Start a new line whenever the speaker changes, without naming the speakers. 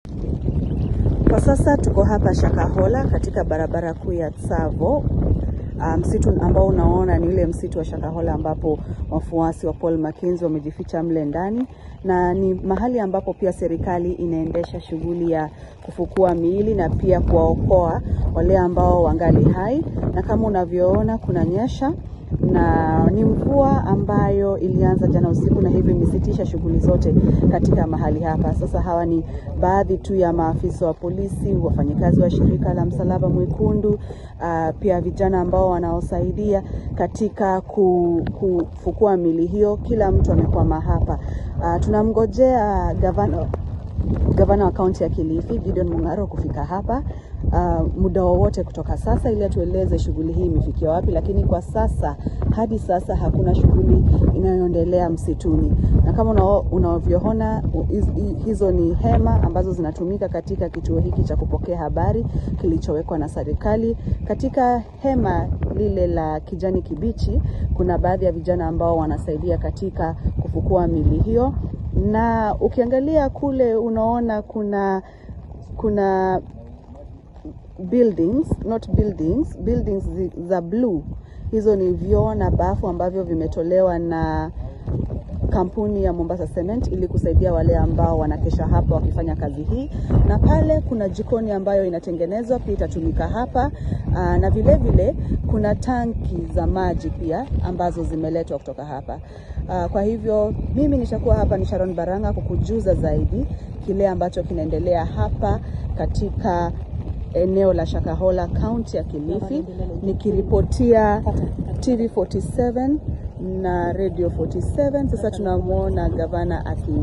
Kwa sasa tuko hapa Shakahola katika barabara kuu ya Tsavo. Msitu um, ambao unaona ni ile msitu wa Shakahola ambapo wafuasi wa Paul Mackenzie wamejificha mle ndani, na ni mahali ambapo pia serikali inaendesha shughuli ya kufukua miili na pia kuwaokoa wale ambao wangali hai, na kama unavyoona kuna nyesha na ni mvua ambayo ilianza jana usiku na hivyo imesitisha shughuli zote katika mahali hapa. Sasa hawa ni baadhi tu ya maafisa wa polisi, wafanyikazi wa shirika la Msalaba Mwekundu, uh, pia vijana ambao wanaosaidia katika kufukua mili hiyo. Kila mtu amekwama hapa. Uh, tunamngojea gavana gavana wa kaunti ya Kilifi Gideon Mung'aro kufika hapa uh, muda wowote kutoka sasa, ili atueleze shughuli hii imefikia wapi. Lakini kwa sasa, hadi sasa hakuna shughuli inayoendelea msituni, na kama unavyoona hizo ni hema ambazo zinatumika katika kituo hiki cha kupokea habari kilichowekwa na serikali. Katika hema lile la kijani kibichi, kuna baadhi ya vijana ambao wanasaidia katika kufukua mili hiyo na ukiangalia kule unaona kuna kuna buildings not buildings buildings za blue. Hizo ni vyoo na bafu ambavyo vimetolewa na kampuni ya Mombasa Cement ili kusaidia wale ambao wanakesha hapa wakifanya kazi hii, na pale kuna jikoni ambayo inatengenezwa pia itatumika hapa. Aa, na vile vile kuna tanki za maji pia ambazo zimeletwa kutoka hapa. Aa, kwa hivyo mimi nitakuwa hapa ni Sharon Baranga kukujuza zaidi kile ambacho kinaendelea hapa katika eneo la Shakahola, kaunti ya Kilifi, nikiripotia TV 47 na Radio 47. Sasa tunamwona gavana aki